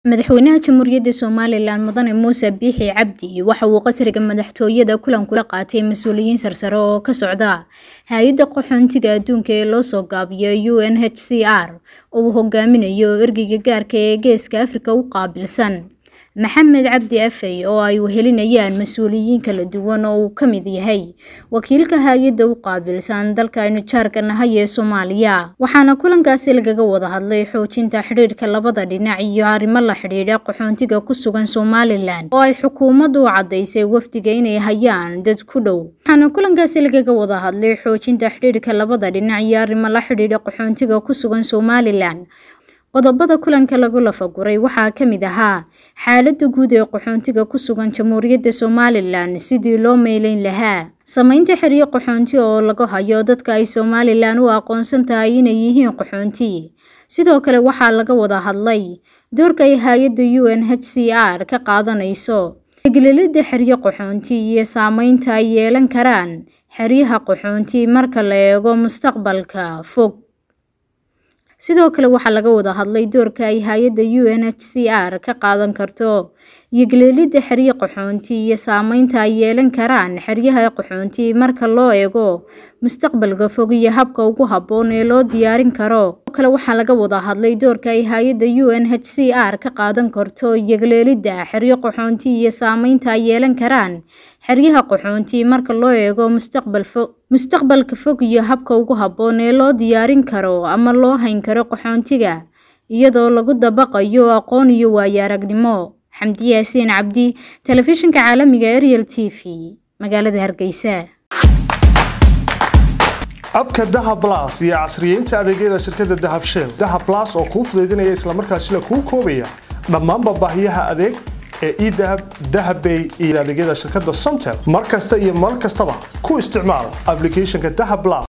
madaxweynaha jamhuuriyadda somalilan mudane muuse biixi cabdi waxa uu qasriga madaxtooyada kulan kula qaatay mas-uuliyiin sarsare oo ka socda hay-adda qaxoontiga adduunka ee loo soo gaabiyo u n h c r oo uu hogaaminayo ergeyga gaarka ee geeska afrika u qaabilsan maxamed cabdi afey oo ay wehelinayaan mas-uuliyiin kala duwan oo uu ka mid yahay wakiilka hay-adda u qaabilsan dalka aynu jaarka nahay ee soomaaliya waxaana kulankaasi lagaga wada hadlay xoojinta xidhiidhka labada dhinac iyo arrimo la xidhiidha qaxoontiga ku sugan somalilan oo ay xukuumaddu u caddaysay wafdiga inay hayaan dad ku dhow waxaana kulankaasi lagaga wada hadlay xoojinta xidhiidhka labada dhinac iyo arrimo la xidhiidha qaxoontiga ku sugan somalilan qodobada kulanka lagu lafaguray waxaa ka mid ahaa xaaladda guud ee qaxoontiga ku sugan jamhuuriyadda somalilan sidii loo meyleyn lahaa sameynta xeryo qaxoonti oo laga hayo dadka ay somalilan u aqoonsan tahay inay yihiin qaxoonti sidoo kale waxaa laga wada hadlay doorka ay hay-adda u n h c r ka qaadanayso eglelida xeryo qaxoonti iyo saameynta ay yeelan karaan xeryaha qaxoonti marka la eego mustaqbalka fog sidoo kale waxaa laga wada hadlay doorka ay hay-adda u n h c r ka qaadan karto iyo geleelidda xeryo qaxoonti iyo saameynta ay yeelan karaan xeryaha qaxoonti marka loo eego mustaqbalka fog iyo habka ugu habboon ee loo diyaarin karo sidoo kale waxaa laga wada hadlay doorka ay hay-adda u n h c r ka qaadan karto iyo geleelidda xeryo qaxoonti iyo saameynta ay yeelan karaan xeryaha qaxoonti marka loo eego mustaqbal fog mustaqbalka fog iyo habka ugu habboon ee loo diyaarin karo ama loo hayn karo qaxoontiga iyadoo lagu dabaqayo aqoon iyo waayo aragnimo xamdi yaasiin cabdi telefishinka caalamiga ariel t v magaalada hargeysa abka dahab las iyo casriyeynta adeegyada shirkadda dahab shell dahab las oo kuu fudaydinaya islamarkaasina kuu koobaya dhammaanba baahiyaha adeeg ee edahab dahabbay iyo adeegyada shirkadda somtel mar kasta iyo mar kastaba ku isticmaal aplicathonka dahab las